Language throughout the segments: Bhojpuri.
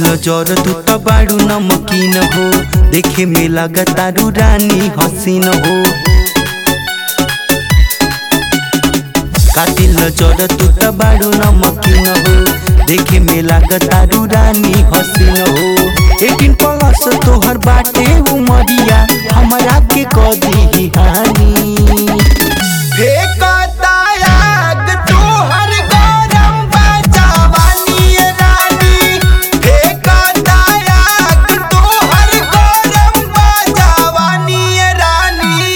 नजर तू त बाड़ू नमकीन हो देखे में लगतारू रानी हसीन हो कातिल नजर तू त बाड़ू नमकीन हो देखे में लगतारू रानी हसीन हो एटीन प्लस तोहर बाटे उमरिया हमरा के कदी हानि फेंकता आग तोहर गरम बा जवानी रानी फेंकता आग तोहर गरम बा जवानी रानी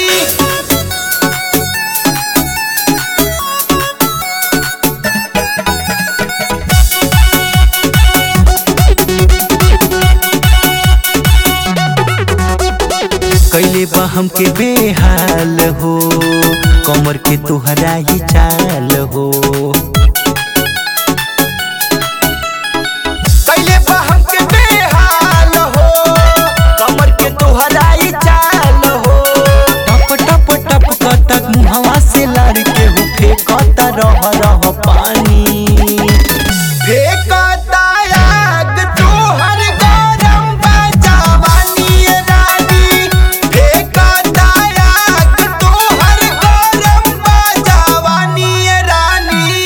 कैले बा हमके बेहाल हो कमर के तोहरा ही चाल हो कैले बा हमके बेहाल हो कमर के तोहरा ही चाल हो टप टप टप कतक मुहवा से लड़ के हो फेंकता रह रह पानी फेंकता आग तोहर गरम बा जवानी रानी फेंकता आग तोहर गरम बा जवानी रानी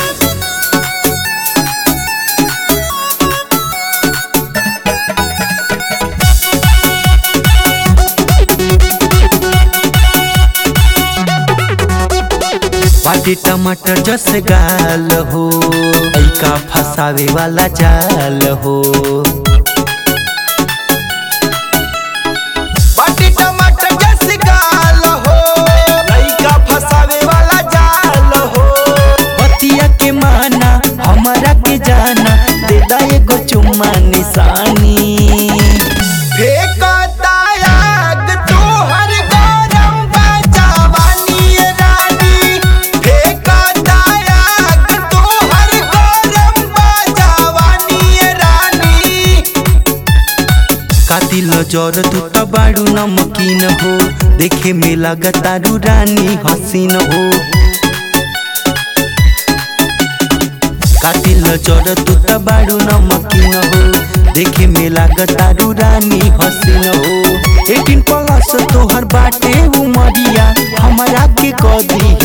बाटी टमाटर जस गाल हो ऐका फसावे वाला जाल हो बाटी टमाटर जैसे गाल हो लइका फसावे वाला जाल हो बतिया के माना हमरा के जाना दे दा एगो चुम्मा निशानी फेंकता आग तोहर गरम बा जवानी रानी फेंकता आग तोहर गरम बा जवानी रानी कातिल नजर तू त बाड़ू नमकीन हो देखे में लगतारू रानी हसीन हो कातिल नजर तू त बाड़ू नमकीन हो देखे में लगतारू रानी हसीन हो एटीन प्लस तोहर बाटे उमरिया हमरा के कदी